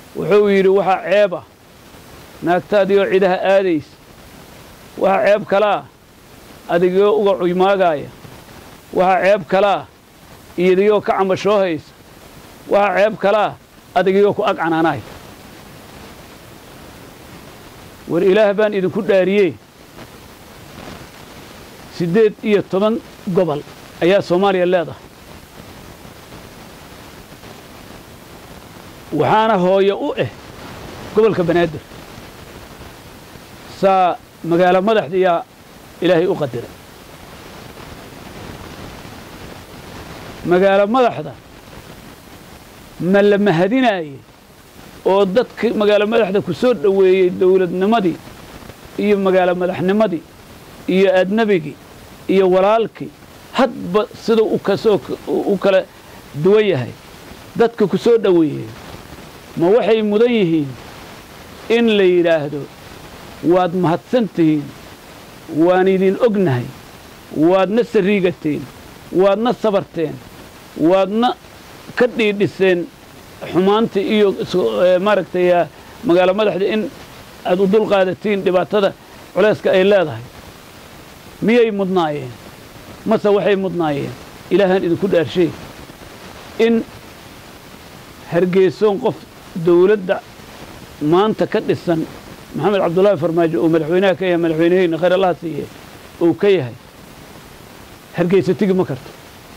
wuxuu yidhi waxaa ceeba naagtaadii oo cidaha aadaysa waxaa ceeb kalaa adigoo uga cuymaagaaya waxaa ceeb kalaa iyadiyoo ka cambashoo haysa waxaa ceeb kalaa adigiyoo ku ag canaanaaya war ilaah baan idinku dhaariyey siddeed iyo toban gobol ayaa soomaaliya leedahay waxaana hooyo u ah gobolka banaadir saa magaalo madaxda yaa ilaahay u qadiray magaalo madaxda ma la mahadinaaye oo dadka magaalo madaxda ku soo dhoweeyey dawladnimadii iyo magaalo madaxnimadii iyo adnabigii iyo walaalkii hadba siduu u kasoo u kala duwan yahay dadka ku soo dhoweeyey ma waxay mudan yihiin in la yidhaahdo waad mahadsan tihiin waan idin ognahay waadna sariigateen waadna sabarteen waadna ka dhiidhiseen xumaanta iyo maaragtay magaalo madaxda in aad u dulqaadatiin dhibaatada culayska ay leedahay miyay mudnaayeen mase waxay mudnaayeen ilaahaan idinku dhaarshay in hargeysoon qof dawladda maanta ka dhisan maxamed cabdullaahi farmaajo uu madaxweynaha ka yahay madaxweyneheyna khayr allaha siiye uu ka yahay hargeysa tigi ma karto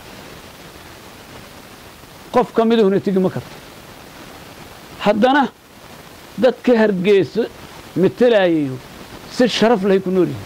qof ka miduhuna tigi ma karto haddana dadka hargeyso matelayayo si sharaf lahay ku nool yihin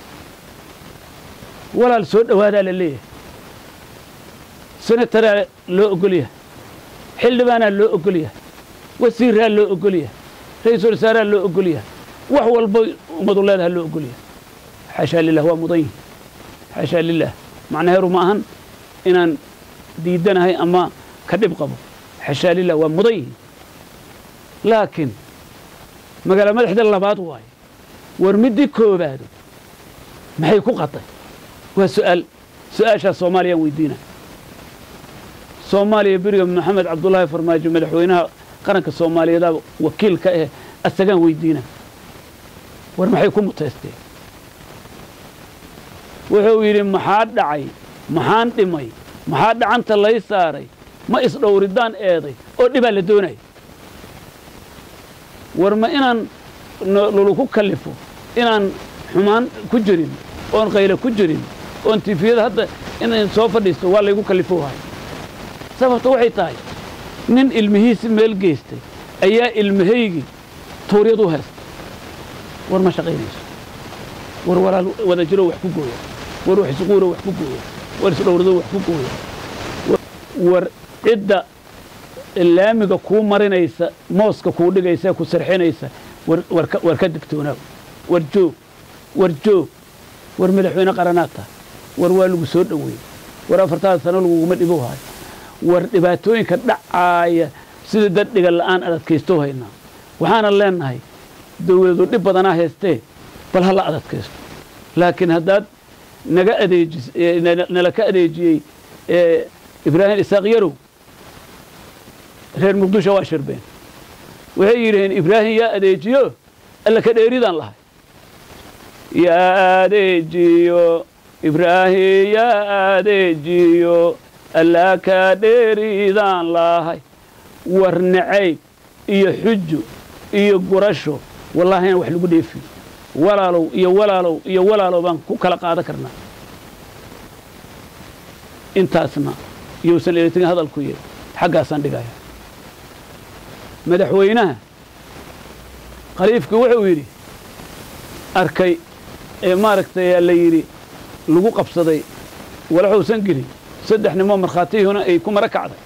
walaal soo dhowaadaa la leeyahay senataraa loo ogol yahay xildhibaanaa loo ogol yahay wasiiraa loo ogol yahay ra-iisul wasaaraa loo ogol yahay wax walba ummadu leedaha loo ogol yahay xaashaa lilah waa mudan yihin xaashaa lilah macnaheeru ma ahan inaan diidanahay ama ka dhib qabo xaashaa lilah waa mudan yihin laakiin magaalo madaxda labaad waaye war middii koobaado maxay ku qaday waa su'aal su-aashaas soomaaliyaan weydiina soomaaliya beriga maxamed cabdullaahi farmaajo madaxweynaha qaranka soomaaliyeeda wakiil ka ah asagaan weydiina war maxay ku mutaysteen wuxuu yidhi maxaa dhacay maxaan dhimay maxaa dhacanta lay saaray ma isdhowridaan eeday oo dhibaa la doonaya war ma inaan luluku kallifo inaan xumaan ku jirin oon qaylo ku jirin oon tifiyada hadda inaan soo fadhiisto waa laygu kallifo wahay sababta waxay tahay nin ilmihiisi meel geystay ayaa ilmahaygii tuuryad u heestay war ma shaqaynayso war walaal wada jiro wax ku gooya war wax isquuro wax ku gooya war isdhowrado wax ku gooya war cidda laamiga kuu marinaysa mooska kuu dhigaysa ku sarxinaysa war ka digtoonaaw war joog war joog war madaxweyne qaranaad tahay war waa lagu soo dhoweeyey war afartaada sano laguguma dhibo hayo war dhibaatooyinka dhacaaya sida dad dhiga la'aan adadkaysto haynaa waxaanan leennahay dawladu dhib badanaa haystee bal ha la adadkaysto laakiin haddaad naga adeejis nala ka adeejiyey ibraahim isaaq yarow reer muqdisho waa shirbeen waxay yidhaheen ibraahim yaa adeejiyo alla ka dheeridaan lahay yaa adeejiyo ibraahim yaa adeejiyo alla ka dheeridaan lahay war nacayb iyo xujo iyo gurasho wallaahi aan wax lagu dheefiyo walaalow iyo walaalow iyo walaalow baan ku kala qaadan karnaa intaasna yousan eletin hadalku y xaggaasaan dhigaya madaxweynaha khaliifkii wuxuu yidhi arkay ee maaragtay la yidhi lagu qabsaday walaxuusan gelin saddex nimoo markhaatiyuhuna ay ku mara kacday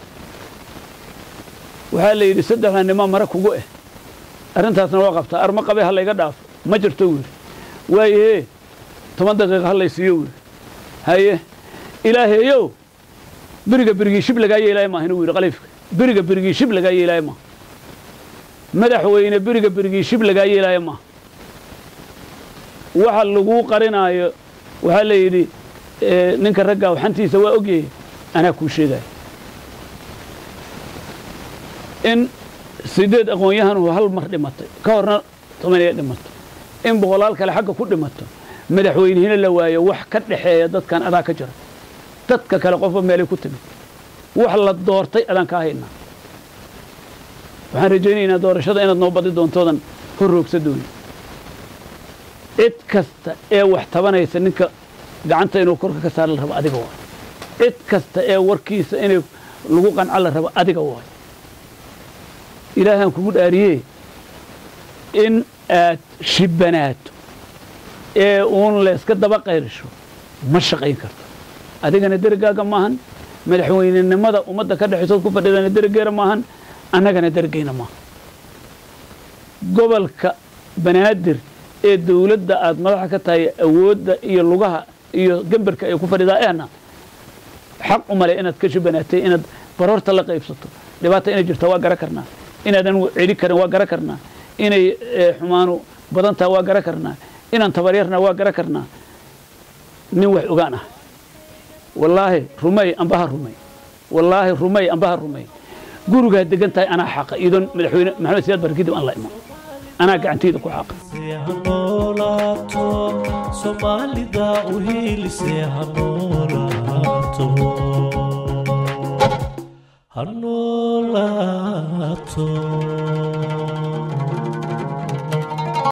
waxaa la yidhi saddexda nimoo mara kugu eh arrintaasna waa qabtaa arma qabe ha layga dhaafo ma jirto wuu yidhi waayahee toban daqiiqa ha laysiiyo wuu yidhi haye ilaaheeyow beriga berigii shib lagaa yeelaayo maaha inuu yidhi khaliifka beriga berigii shib lagaa yeelaayo maaha madaxweyne beriga berigii shib lagaa yeelaayo maaha waxa laguu qarinaayo waxaa la yidhi ninka raggaa xantiisa waa ogyahay anaa kuu sheegaya in sideed aqoon-yahan hal mar dhimatay ka horna tobanaya dhimato in boqolaal kale xagga ku dhimato madaxweynihina la waayo wax ka dhexeeya dadkan adaa ka jira dadka kale qofba meelay ku timid wax la doortay adaan kaa haynaa waxaan rajaynaynaa doorashada inaad noo badi doontoodan horroogsa dooni cid kasta ee wax tabanaysa ninka gacanta inuu korka ka saara la rabo adiga waay cid kasta ee warkiisa inay lagu qanco la rabo adiga waay ilaahaan kugu dhaariyee in aad shibbanaato ee uun layska daba qayrisho ma shaqayn karto adigana dergaaga maahan madaxweynenimada ummadda ka dhexaysood ku fadhidana dergeera maahan annagana dergeyna maaha gobolka banaadir ee dawladda aad madaxa ka tahay awoodda iyo lugaha iyo gembarka ay ku fadhidaa ehna xaq u male inaad ka shibanaatay inaad baroorta la qaybsato dhibaata inay jirta waa gara karnaa inaadan celi karin waa gara karnaa inay xumaanu badan taha waa gara karnaa inaan tabaryarna waa gara karnaa nin wax ogaan ah wallaahi rumay ambaha rumay wallaahi rumay ambaha rumay gurigaa degan tahay anaa xaqa iidoon madaxweyne maxamed siyaad bar kadib aan la iman anaa gacantayda ku xaqa hanolaato soomaalida u hiilise hanolaato hanolaato